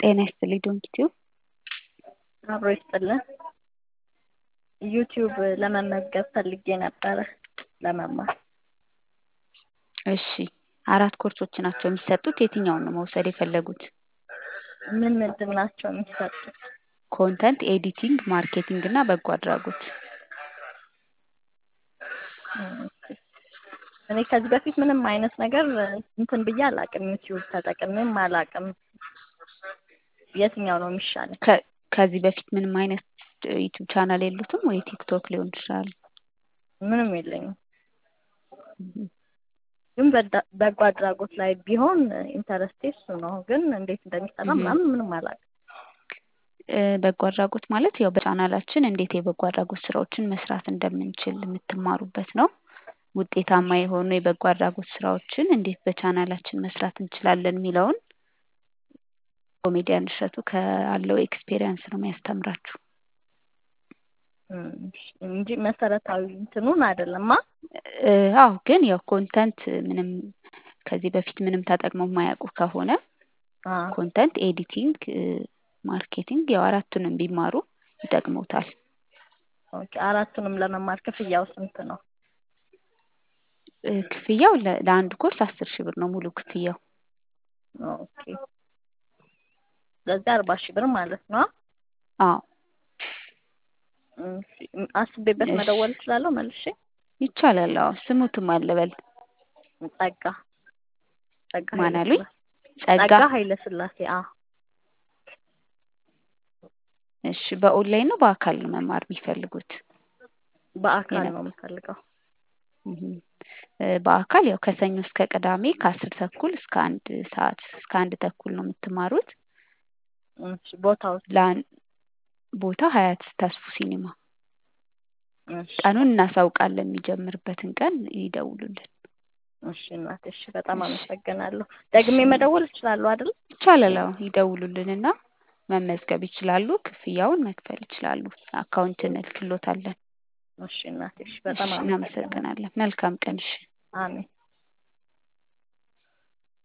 ጤና ይስጥልኝ ዶንኪቲዩ አብሮ ይስጥልን። ዩቲዩብ ለመመዝገብ ፈልጌ ነበረ ለመማር። እሺ አራት ኮርሶች ናቸው የሚሰጡት። የትኛውን ነው መውሰድ የፈለጉት? ምን ምንድን ናቸው የሚሰጡት? ኮንተንት ኤዲቲንግ፣ ማርኬቲንግ እና በጎ አድራጎት። እኔ ከዚህ በፊት ምንም አይነት ነገር እንትን ብዬ አላውቅም። ዩቲዩብ ተጠቅሜም አላውቅም። የትኛው ነው የሚሻለው? ከ- ከዚህ በፊት ምንም አይነት ዩቲዩብ ቻናል የሉትም ወይ ቲክቶክ ሊሆን ይችላል? ምንም የለኝም። ግን በዳ- በጎ አድራጎት ላይ ቢሆን ኢንተረስቴ እሱ ነው። ግን እንዴት እንደሚሰራ ምናምን ምንም አላውቅም። እ፣ በጎ አድራጎት ማለት ያው በቻናላችን እንዴት የበጎ አድራጎት ስራዎችን መስራት እንደምንችል የምትማሩበት ነው። ውጤታማ የሆኑ የበጎ አድራጎት ስራዎችን እንዴት በቻናላችን መስራት እንችላለን የሚለውን ኮሜዲያን እሸቱ ካለው ኤክስፔሪየንስ ነው የሚያስተምራችሁ። እም፣ እንጂ መሰረታዊ እንትኑን አይደለማ። እ፣ አዎ ግን ያው ኮንተንት ምንም ከዚህ በፊት ምንም ተጠቅመው የማያውቁ ከሆነ አ ኮንተንት ኤዲቲንግ፣ ማርኬቲንግ ያው አራቱንም ቢማሩ ይጠቅሙታል። ኦኬ። አራቱንም ለመማር ክፍያው ስንት ነው? እ፣ ክፍያው ለ- ለአንድ ኮርስ አስር ሺህ ብር ነው ሙሉ ክፍያው። ኦኬ። ስለዚህ አርባ ሺህ ብር ማለት ነው። አዎ እሺ፣ አስቤበት እሺ። መደወል እችላለሁ መልሼ? ይቻላል። አዎ ስሙትም አለበል ጸጋ ጸጋ ማን ኃይለ አሉኝ? ስላሴ ጸጋ ጸጋ ኃይለ ስላሴ። አ እሺ። በኦንላይን ነው በአካል ነው መማር የሚፈልጉት? በአካል የነ- ነው የምፈልገው። እህም። እ፣ በአካል ያው ከሰኞ እስከ ቅዳሜ ከአስር ተኩል እስከ አንድ ሰዓት እስከ አንድ ተኩል ነው የምትማሩት። እሺ፣ ቦታው ለአን ቦታ ሀያት ተስፉ ሲኒማ። እሺ፣ ቀኑን እናሳውቃለን። የሚጀምርበትን ቀን ይደውሉልን። እሺ እናቴ፣ እሺ፣ በጣም እሺ። አመሰግናለሁ። ደግሜ እሺ። መደወል እችላለሁ አይደል? ይቻላል። አዎ ይደውሉልንና መመዝገብ ይችላሉ። ክፍያውን መክፈል ይችላሉ። አካውንት እንልክሎታለን። እሺ እናቴ፣ እሺ፣ እሺ፣ በጣም አመሰግናለሁ። እናመሰግናለን። መልካም ቀን። እሺ። አሜን።